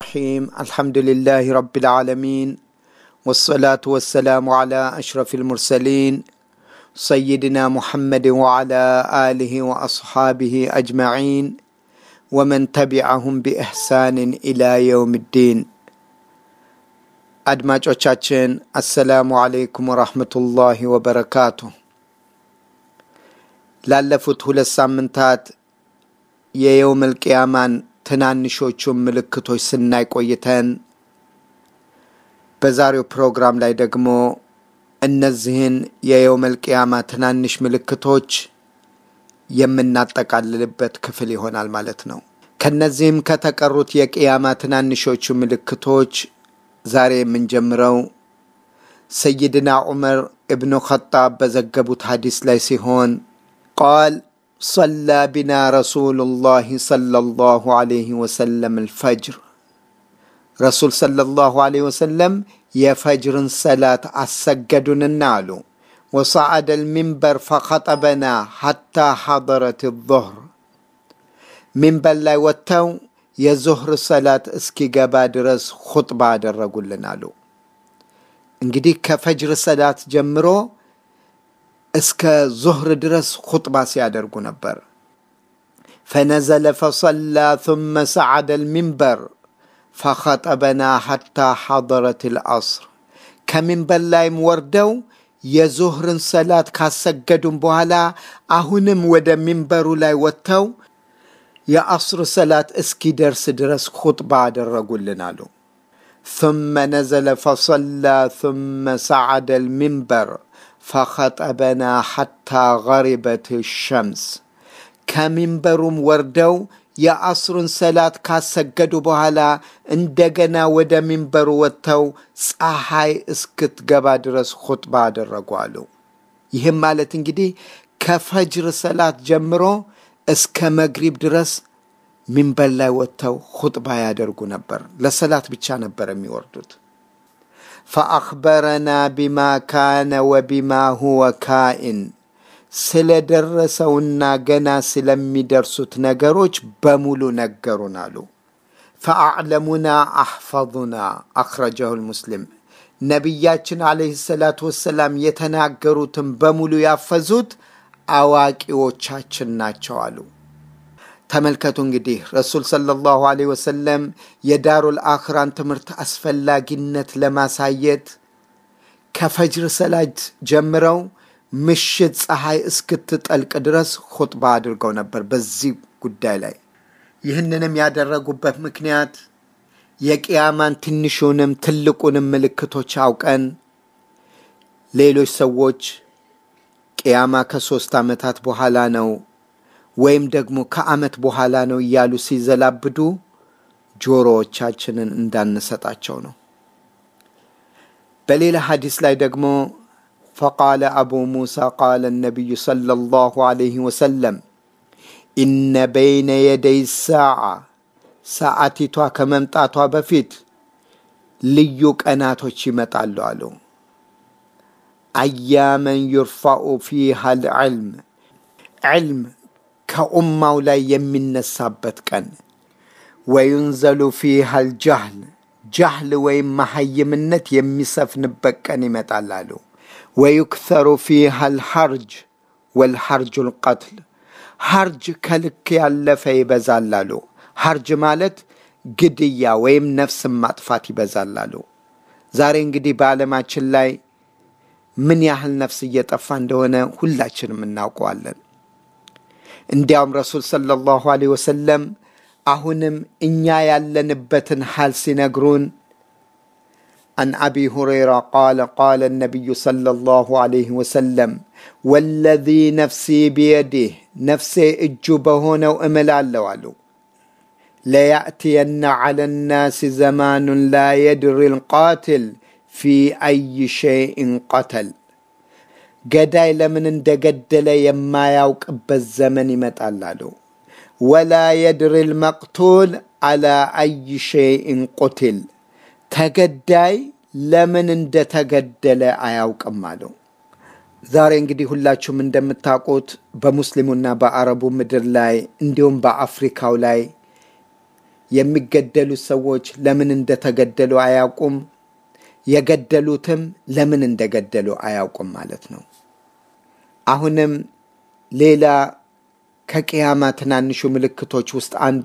الرحيم الحمد لله رب العالمين والصلاة والسلام على أشرف المرسلين سيدنا محمد وعلى آله وأصحابه أجمعين ومن تبعهم بإحسان إلى يوم الدين አድማጮቻችን አሰላሙ አለይኩም ወራህመቱላሂ ወበረካቱ። ላለፉት ሁለት ሳምንታት የየውመል ቅያማን ትናንሾቹን ምልክቶች ስናይ ቆይተን በዛሬው ፕሮግራም ላይ ደግሞ እነዚህን የየውመል ቅያማ ትናንሽ ምልክቶች የምናጠቃልልበት ክፍል ይሆናል ማለት ነው። ከነዚህም ከተቀሩት የቅያማ ትናንሾቹ ምልክቶች ዛሬ የምንጀምረው ሰይድና ዑመር እብኑ ኸጣብ በዘገቡት ሐዲስ ላይ ሲሆን ቃል ሰላ ቢና ረሱሉላህ ሰለላሁ ዐለይሂ ወሰለም አልፈጅር ረሱል ሰለላሁ ዐለይሂ ወሰለም የፈጅርን ሰላት አሰገዱንና አሉ ወሰዓደ ልሚንበር ፈኸጠበና ሐታ ሐضረት ظህር ሚንበር ላይ ወጥተው የዙህር ሰላት እስኪገባ ድረስ ኹጥባ አደረጉልን አሉ። እንግዲህ ከፈጅር ሰላት ጀምሮ እስከ ዙህር ድረስ ኹጥባ ሲያደርጉ ነበር። ፈነዘለ ፈሰላ ثመ ሰዓደ ልሚንበር ፈኸጠበና ሐታ ሐضረት ልዐስር ከሚንበር ላይም ወርደው የዙህርን ሰላት ካሰገዱም በኋላ አሁንም ወደ ሚንበሩ ላይ ወጥተው የአስር ሰላት እስኪደርስ ድረስ ኹጥባ አደረጉልን አሉ። ثመ ነዘለ ፈሰላ ثመ ሰዓደ ልሚንበር ፈኸጠበና ሐታ ገሪበት ሸምስ ከሚንበሩም ወርደው የአስሩን ሰላት ካሰገዱ በኋላ እንደገና ወደ ሚንበሩ ወጥተው ፀሐይ እስክትገባ ድረስ ኹጥባ አደረጉ አሉ። ይህም ማለት እንግዲህ ከፈጅር ሰላት ጀምሮ እስከ መግሪብ ድረስ ሚንበር ላይ ወጥተው ኹጥባ ያደርጉ ነበር። ለሰላት ብቻ ነበር የሚወርዱት። ፈአኽበረና ቢማ ካነ ወቢማ ሁወ ካኢን ስለደረሰውና ገና ስለሚደርሱት ነገሮች በሙሉ ነገሩን አሉ። ፈአዕለሙና አሕፈظና አኽረጀሁ ልሙስሊም ነቢያችን ዓለይሂ ሰላቱ ወሰላም የተናገሩትን በሙሉ ያፈዙት አዋቂዎቻችን ናቸው አሉ። ተመልከቱ እንግዲህ ረሱል ሰለላሁ ዐለይሂ ወሰለም የዳሩል አኽራን ትምህርት አስፈላጊነት ለማሳየት ከፈጅር ሰላት ጀምረው ምሽት ፀሐይ እስክትጠልቅ ድረስ ኹጥባ አድርገው ነበር በዚህ ጉዳይ ላይ። ይህንንም ያደረጉበት ምክንያት የቅያማን ትንሹንም ትልቁንም ምልክቶች አውቀን ሌሎች ሰዎች ቅያማ ከሶስት ዓመታት በኋላ ነው ወይም ደግሞ ከዓመት በኋላ ነው እያሉ ሲዘላብዱ ጆሮዎቻችንን እንዳንሰጣቸው ነው። በሌላ ሐዲስ ላይ ደግሞ ፈቃለ አቡ ሙሳ ቃለ ነቢዩ ሰለላሁ ዐለይሂ ወሰለም ኢነ በይነ የደይ ሰዓ ሰዓቲቷ ከመምጣቷ በፊት ልዩ ቀናቶች ይመጣሉ አሉ። አያመን ዩርፋኡ ፊሃ ልዕልም ዕልም ከኡማው ላይ የሚነሳበት ቀን፣ ወዩንዘሉ ፊሃ ልጃህል ጃህል ወይም መሐይምነት የሚሰፍንበት ቀን ይመጣል አሉ። ወዩክተሩ ፊሃ ልሐርጅ ወልሐርጁ ልቀትል ሐርጅ ከልክ ያለፈ ይበዛል አሉ። ሐርጅ ማለት ግድያ ወይም ነፍስን ማጥፋት ይበዛል አሉ። ዛሬ እንግዲህ በዓለማችን ላይ ምን ያህል ነፍስ እየጠፋ እንደሆነ ሁላችንም እናውቀዋለን። እንዲያውም ረሱል ሰለላሁ ዐለይሂ ወሰለም አሁንም እኛ ያለንበትን ሐል ሲነግሩን عن أبي هريرة قال قال النبي صلى الله عليه وسلم والذي نفسي بيده نفسي اجبهون وامل على ليأتين على الناس زمان لا يدري القاتل في أي شيء قتل ገዳይ ለምን እንደገደለ የማያውቅበት ዘመን ይመጣል አሉ። ወላ የድሪ ልመቅቱል አላ አይ ሸይእን ቁትል ተገዳይ ለምን እንደተገደለ አያውቅም አለው። ዛሬ እንግዲህ ሁላችሁም እንደምታውቁት በሙስሊሙና በአረቡ ምድር ላይ እንዲሁም በአፍሪካው ላይ የሚገደሉት ሰዎች ለምን እንደተገደሉ አያውቁም፣ የገደሉትም ለምን እንደገደሉ አያውቁም ማለት ነው። አሁንም ሌላ ከቅያማ ትናንሹ ምልክቶች ውስጥ አንዱ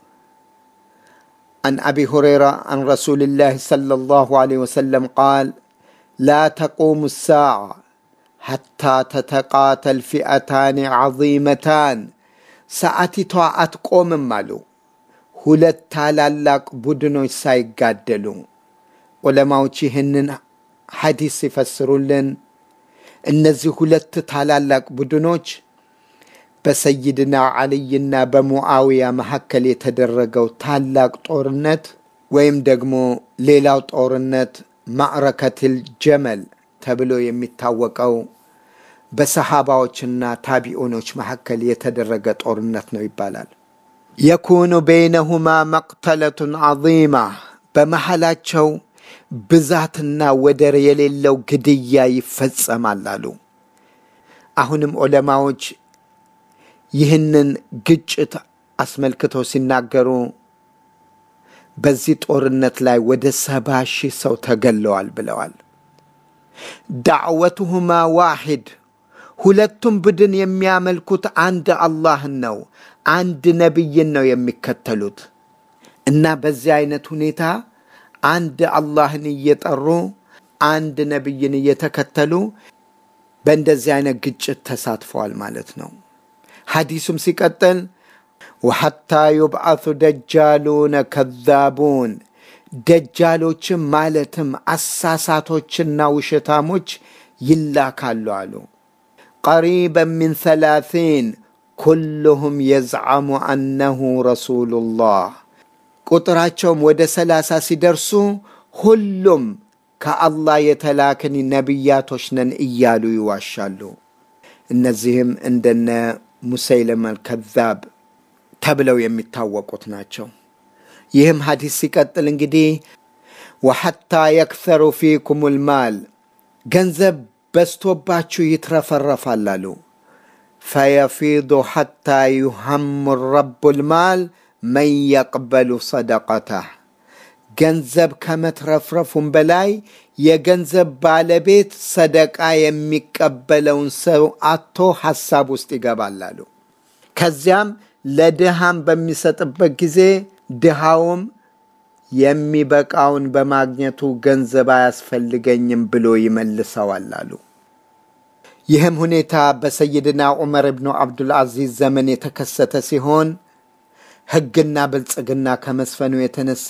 عن أبي هريرة عن رسول الله صلى الله عليه وسلم قال لا تقوم الساعة حتى تتقاتل فئتان عظيمتان ሰዓቲቷ አትቆምም አሉ ሁለት ታላላቅ ቡድኖች ሳይጋደሉ ዑለማዎች ይህንን ሐዲስ ሲፈስሩልን እነዚህ ሁለት ታላላቅ ቡድኖች በሰይድና ዓልይና በሙዓውያ መካከል የተደረገው ታላቅ ጦርነት ወይም ደግሞ ሌላው ጦርነት ማዕረከትል ጀመል ተብሎ የሚታወቀው በሰሃባዎችና ታቢኡኖች መካከል የተደረገ ጦርነት ነው ይባላል። የኩኑ በይነሁማ መቅተለቱን ዐዚማ በመሐላቸው ብዛትና ወደር የሌለው ግድያ ይፈጸማል አሉ። አሁንም ዑለማዎች ይህንን ግጭት አስመልክተው ሲናገሩ በዚህ ጦርነት ላይ ወደ ሰባ ሺህ ሰው ተገለዋል ብለዋል። ዳዕወቱሁማ ዋሂድ ሁለቱም ቡድን የሚያመልኩት አንድ አላህን ነው፣ አንድ ነቢይን ነው የሚከተሉት እና በዚህ አይነት ሁኔታ አንድ አላህን እየጠሩ አንድ ነቢይን እየተከተሉ በእንደዚህ አይነት ግጭት ተሳትፈዋል ማለት ነው። ሐዲሱም ሲቀጥል ወሐታ ዩብዓቱ ደጃሉነ ከዛቡን ደጃሎችም ማለትም አሳሳቶችና ውሸታሞች ይላካሉ አሉ። ቀሪበን ሚን ሰላሲን ኩልሁም የዝዓሙ አነሁ ረሱሉላህ ቁጥራቸውም ወደ ሰላሳ ሲደርሱ ሁሉም ከአላህ የተላክን ነቢያቶች ነን እያሉ ይዋሻሉ። እነዚህም እንደነ ሙሰይለመ አልከዛብ ተብለው የሚታወቁት ናቸው። ይህም ሐዲስ ሲቀጥል እንግዲህ ወሐታ የክሰሩ ፊኩም ልማል ገንዘብ በስቶባችሁ ይትረፈረፋል አሉ። ፈየፊዱ ሐታ ዩሐሙ ረቡ ልማል መን የቅበሉ ሰደቀታህ ገንዘብ ከመትረፍረፉም በላይ የገንዘብ ባለቤት ሰደቃ የሚቀበለውን ሰው አቶ ሐሳብ ውስጥ ይገባል አሉ። ከዚያም ለድሃም በሚሰጥበት ጊዜ ድሃውም የሚበቃውን በማግኘቱ ገንዘብ አያስፈልገኝም ብሎ ይመልሰዋል አሉ። ይህም ሁኔታ በሰይድና ዑመር ብኑ አብዱልአዚዝ ዘመን የተከሰተ ሲሆን ሕግና ብልጽግና ከመስፈኑ የተነሳ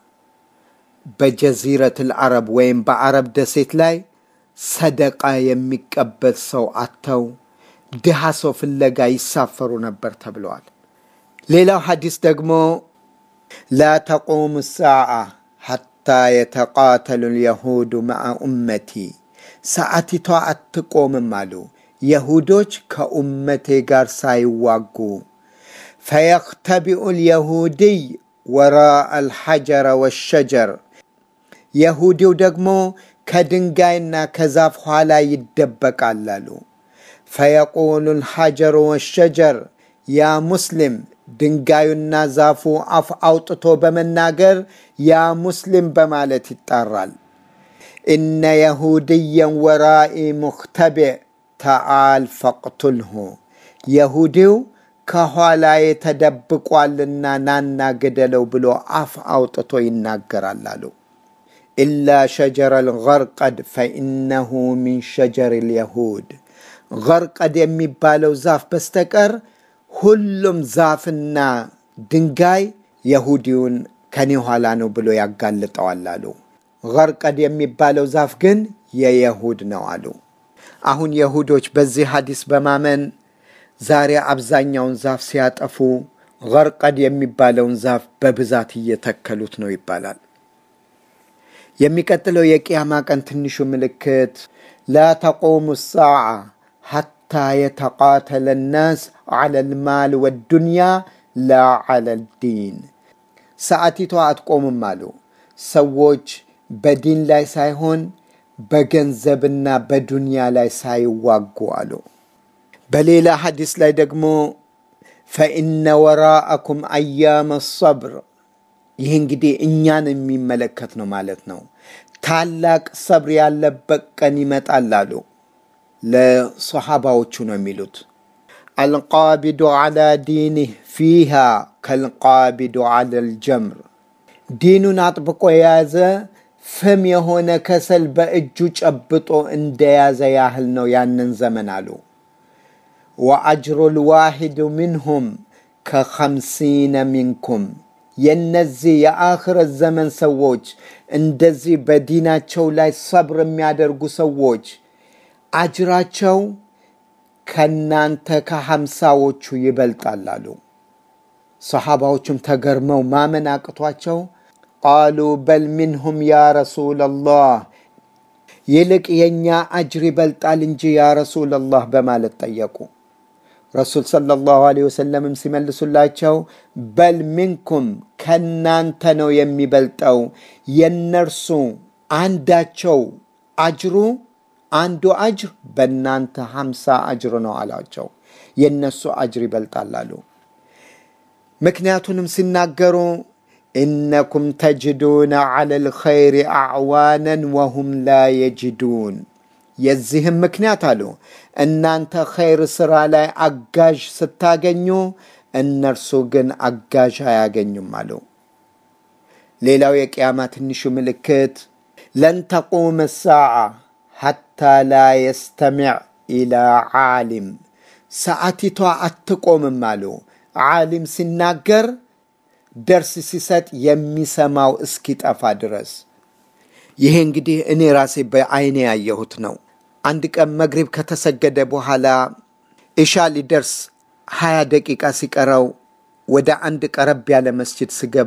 በጀዚረትል አረብ ወይም በአረብ ደሴት ላይ ሰደቃ የሚቀበል ሰው አጥተው ድሃ ሰው ፍለጋ ይሳፈሩ ነበር ተብለዋል። ሌላው ሐዲስ ደግሞ ላ ተቁሙ ሳዓ ሐታ የተቃተሉ ልየሁዱ መዓ ኡመቲ ሰዓቲቷ አትቆምም አሉ የሁዶች ከኡመቴ ጋር ሳይዋጉ ፈየክተቢኡ ልየሁድይ ወራአ አልሐጀረ ወሸጀር የሁዲው ደግሞ ከድንጋይና ከዛፍ ኋላ ይደበቃል አሉ። ፈየቁሉ ልሐጀሩ ወሸጀር ያ ሙስሊም ድንጋዩና ዛፉ አፍ አውጥቶ በመናገር ያ ሙስሊም በማለት ይጣራል። እነ የሁድየን ወራኢ ሙክተቢዕ ተዓል ፈቅቱልሁ የሁዲው ከኋላዬ ተደብቋልና ናና ግደለው ብሎ አፍ አውጥቶ ይናገራል አሉ። ኢላ ሸጀረ ልገርቀድ ፈኢነሁ ሚን ሸጀር ልየሁድ ገርቀድ የሚባለው ዛፍ በስተቀር ሁሉም ዛፍና ድንጋይ የሁዲውን ከኔ ኋላ ነው ብሎ ያጋልጠዋል አሉ። ገርቀድ የሚባለው ዛፍ ግን የየሁድ ነው አሉ። አሁን የሁዶች በዚህ ሐዲስ በማመን ዛሬ አብዛኛውን ዛፍ ሲያጠፉ ገርቀድ የሚባለውን ዛፍ በብዛት እየተከሉት ነው ይባላል። የሚቀጥለው የቅያማ ቀን ትንሹ ምልክት ላ ተቆሙ ሳዓ ሐታ የተቃተለ ናስ ዐለ ልማል ወዱንያ ላ ዐለ ዲን ሰዓቲቷ አትቆምም አሉ። ሰዎች በዲን ላይ ሳይሆን በገንዘብና በዱንያ ላይ ሳይዋጉ አሉ። በሌላ ሐዲስ ላይ ደግሞ ፈኢነ ወራአኩም አያመ ሰብር ይህ እንግዲህ እኛን የሚመለከት ነው ማለት ነው። ታላቅ ሰብር ያለበት ቀን ይመጣል አሉ። ለሰሓባዎቹ ነው የሚሉት። አልቃቢዱ ዓላ ዲኒህ ፊሃ ከልቃቢዱ ዓላ ልጀምር ዲኑን አጥብቆ የያዘ ፍም የሆነ ከሰል በእጁ ጨብጦ እንደያዘ ያህል ነው ያንን ዘመን አሉ። ወአጅሩ ልዋሂዱ ሚንሁም ከኸምሲነ ሚንኩም የነዚህ የአኽረት ዘመን ሰዎች እንደዚህ በዲናቸው ላይ ሰብር የሚያደርጉ ሰዎች አጅራቸው ከናንተ ከሀምሳዎቹ ይበልጣል አሉ። ሰሓባዎቹም ተገርመው ማመን አቅቷቸው ቃሉ በል ሚንሁም ያ ረሱለላህ ይልቅ የእኛ አጅር ይበልጣል እንጂ ያ ረሱለላህ በማለት ጠየቁ። ረሱል ሰለላሁ ዐለይሂ ወሰለምም ሲመልሱላቸው በል ሚንኩም ከናንተ ነው የሚበልጠው፣ የነርሱ አንዳቸው አጅሩ አንዱ አጅር በእናንተ ሀምሳ አጅር ነው አላቸው። የነሱ አጅር ይበልጣል አሉ። ምክንያቱንም ሲናገሩ ኢነኩም ተጅዱነ ዐለ ልኸይር አዕዋነን ወሁም ላ የጅዱን የዚህም ምክንያት አሉ እናንተ ኸይር ስራ ላይ አጋዥ ስታገኙ እነርሱ ግን አጋዥ አያገኙም አሉ። ሌላው የቅያማ ትንሹ ምልክት ለን ተቁም ሳዓ ሐታ ላ የስተሚዕ ኢላ ዓሊም ሰዓቲቷ አትቆምም አሉ። ዓሊም ሲናገር ደርስ ሲሰጥ የሚሰማው እስኪጠፋ ድረስ። ይሄ እንግዲህ እኔ ራሴ በአይኔ ያየሁት ነው። አንድ ቀን መግሪብ ከተሰገደ በኋላ ኢሻ ሊደርስ ሀያ ደቂቃ ሲቀረው ወደ አንድ ቀረብ ያለ መስጅድ ስገባ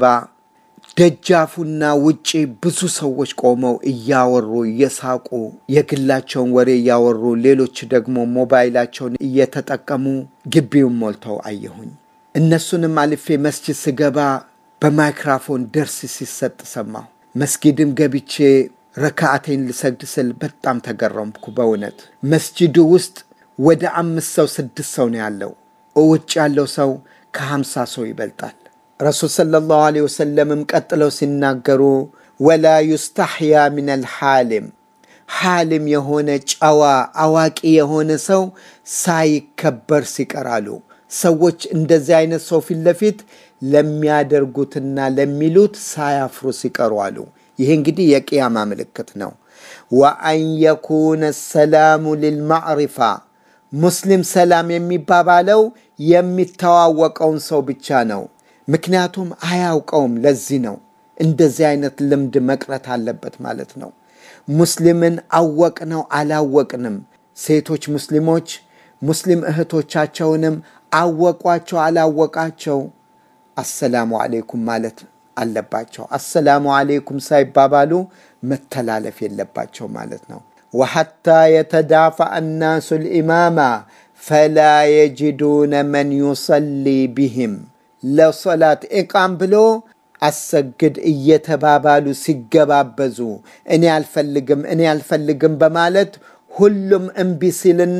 ደጃፉና ውጪ ብዙ ሰዎች ቆመው እያወሩ እየሳቁ የግላቸውን ወሬ እያወሩ፣ ሌሎች ደግሞ ሞባይላቸውን እየተጠቀሙ ግቢውን ሞልተው አየሁኝ። እነሱንም አልፌ መስጅድ ስገባ በማይክራፎን ደርስ ሲሰጥ ሰማሁ። መስጊድም ገብቼ ረካዓቴን ልሰግድ ስል በጣም ተገረምኩ። በእውነት መስጂዱ ውስጥ ወደ አምስት ሰው ስድስት ሰው ነው ያለው። ውጭ ያለው ሰው ከሀምሳ ሰው ይበልጣል። ረሱል ሰለላሁ ዐለይሂ ወሰለምም ቀጥለው ሲናገሩ ወላ ዩስተሕያ ምን አልሓሊም ሓሊም የሆነ ጨዋ አዋቂ የሆነ ሰው ሳይከበር ሲቀራሉ ሰዎች እንደዚህ አይነት ሰው ፊት ለፊት ለሚያደርጉትና ለሚሉት ሳያፍሩ ሲቀሩ አሉ። ይህ እንግዲህ የቅያማ ምልክት ነው። ወአን የኩነ ሰላሙ ልልማዕሪፋ ሙስሊም ሰላም የሚባባለው የሚተዋወቀውን ሰው ብቻ ነው። ምክንያቱም አያውቀውም። ለዚህ ነው እንደዚህ አይነት ልምድ መቅረት አለበት ማለት ነው። ሙስሊምን አወቅነው አላወቅንም፣ ሴቶች ሙስሊሞች ሙስሊም እህቶቻቸውንም አወቋቸው አላወቃቸው አሰላሙ አሌይኩም ማለት አለባቸው። አሰላሙ አሌይኩም ሳይባባሉ መተላለፍ የለባቸው ማለት ነው። ወሐታ የተዳፋ አናሱ ልኢማማ ፈላ የጅዱነ መን ዩሰሊ ቢህም ለሶላት ኢቃም ብሎ አሰግድ እየተባባሉ ሲገባበዙ እኔ አልፈልግም እኔ አልፈልግም በማለት ሁሉም እምቢ ሲልና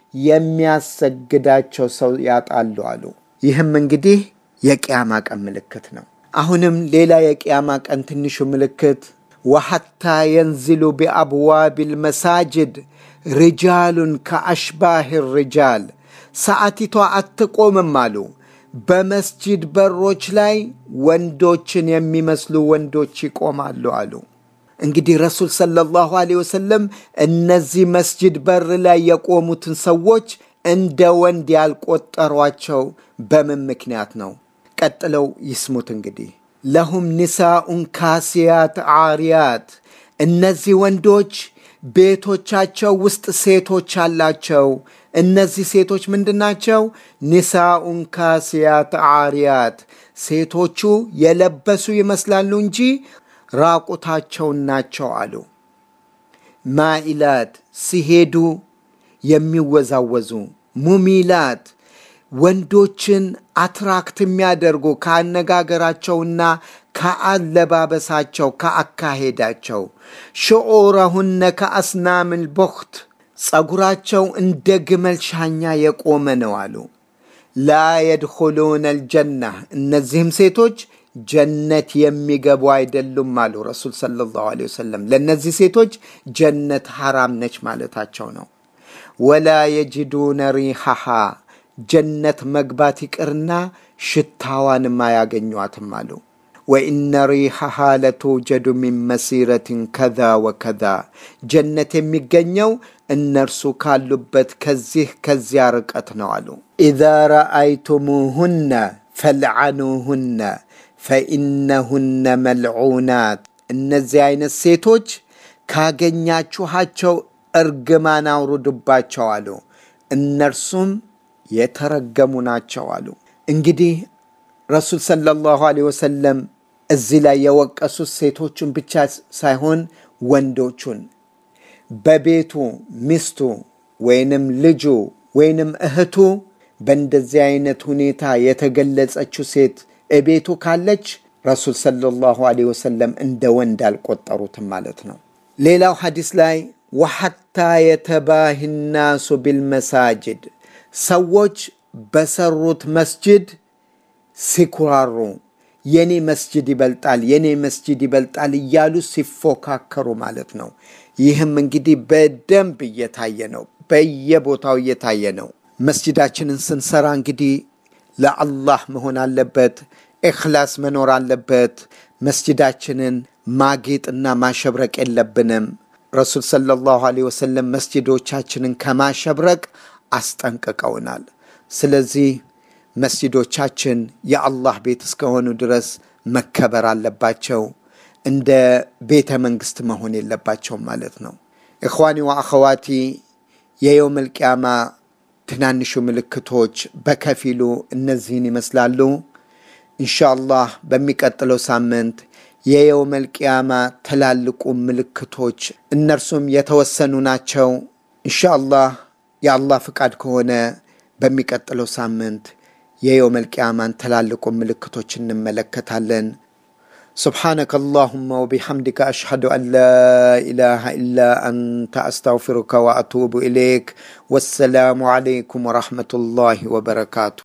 የሚያሰግዳቸው ሰው ያጣሉ አሉ። ይህም እንግዲህ የቅያማ ቀን ምልክት ነው። አሁንም ሌላ የቅያማ ቀን ትንሹ ምልክት ወሐታ የንዝሉ ቢአብዋብ ልመሳጅድ ሪጃሉን ከአሽባህ ሪጃል ሰዓቲቷ አትቆምም አሉ። በመስጂድ በሮች ላይ ወንዶችን የሚመስሉ ወንዶች ይቆማሉ አሉ። እንግዲህ ረሱል ሰለላሁ ዐለይሂ ወሰለም እነዚህ መስጂድ በር ላይ የቆሙትን ሰዎች እንደ ወንድ ያልቆጠሯቸው በምን ምክንያት ነው? ቀጥለው ይስሙት እንግዲህ ለሁም ኒሳኡን ካሲያት አሪያት እነዚህ ወንዶች ቤቶቻቸው ውስጥ ሴቶች አላቸው። እነዚህ ሴቶች ምንድን ናቸው? ኒሳኡን ካሲያት አሪያት ሴቶቹ የለበሱ ይመስላሉ እንጂ ራቁታቸውን ናቸው አሉ። ማኢላት ሲሄዱ የሚወዛወዙ ሙሚላት ወንዶችን አትራክት የሚያደርጉ ከአነጋገራቸውና ከአለባበሳቸው ከአካሄዳቸው ሽዑረሁነ ከአስናምል ቦክት ጸጉራቸው እንደ ግመል ሻኛ የቆመ ነው አሉ። ላ የድኹሉነ አልጀና እነዚህም ሴቶች ጀነት የሚገቡ አይደሉም አሉ ረሱል ሰለላሁ ዐለይሂ ወሰለም። ለእነዚህ ሴቶች ጀነት ሐራም ነች ማለታቸው ነው። ወላ የጅዱነ ሪሐሃ ጀነት መግባት ይቅርና ሽታዋንም አያገኟትም አሉ። ወኢነ ሪሐሃ ለቱጀዱ ሚን መሲረትን ከዛ ወከዛ ጀነት የሚገኘው እነርሱ ካሉበት ከዚህ ከዚያ ርቀት ነው አሉ። ኢዛ ረአይቱሙሁነ ፈልዓኑሁነ ፈኢነሁነ መልዑናት። እነዚህ አይነት ሴቶች ካገኛችኋቸው እርግማን አውርዱባቸው አሉ። እነርሱም የተረገሙ ናቸው አሉ። እንግዲህ ረሱል ሰለላሁ ዐለይሂ ወሰለም እዚህ ላይ የወቀሱት ሴቶቹን ብቻ ሳይሆን ወንዶቹን በቤቱ ሚስቱ ወይንም ልጁ ወይንም እህቱ በእንደዚህ አይነት ሁኔታ የተገለጸችው ሴት እቤቱ ካለች ረሱል ሰለላሁ ዐለይሂ ወሰለም እንደ ወንድ አልቆጠሩትም ማለት ነው። ሌላው ሐዲስ ላይ ወሐታ የተባህ ናሱ ቢልመሳጅድ ሰዎች በሰሩት መስጅድ ሲኩራሩ የኔ መስጅድ ይበልጣል፣ የኔ መስጅድ ይበልጣል እያሉ ሲፎካከሩ ማለት ነው። ይህም እንግዲህ በደንብ እየታየ ነው፣ በየቦታው እየታየ ነው። መስጅዳችንን ስንሰራ እንግዲህ ለአላህ መሆን አለበት፣ ኢኽላስ መኖር አለበት። መስጅዳችንን ማጌጥና ማሸብረቅ የለብንም። ረሱል ሰለላሁ ዐለይሂ ወሰለም መስጅዶቻችንን ከማሸብረቅ አስጠንቅቀውናል። ስለዚህ መስጅዶቻችን የአላህ ቤት እስከሆኑ ድረስ መከበር አለባቸው። እንደ ቤተ መንግስት መሆን የለባቸውም ማለት ነው። ኢኽዋኒ ወአኸዋቲ የየውመል ቂያማ ትናንሹ ምልክቶች በከፊሉ እነዚህን ይመስላሉ። ኢንሻአላህ በሚቀጥለው ሳምንት የየውመል ቂያማ ትላልቁ ምልክቶች እነርሱም የተወሰኑ ናቸው። ኢንሻአላህ የአላህ ፍቃድ ከሆነ በሚቀጥለው ሳምንት የየውመል ቂያማን ትላልቁ ምልክቶች እንመለከታለን። سبحانك اللهم وبحمدك أشهد أن لا إله إلا أنت أستغفرك وأتوب إليك والسلام عليكم ورحمة الله وبركاته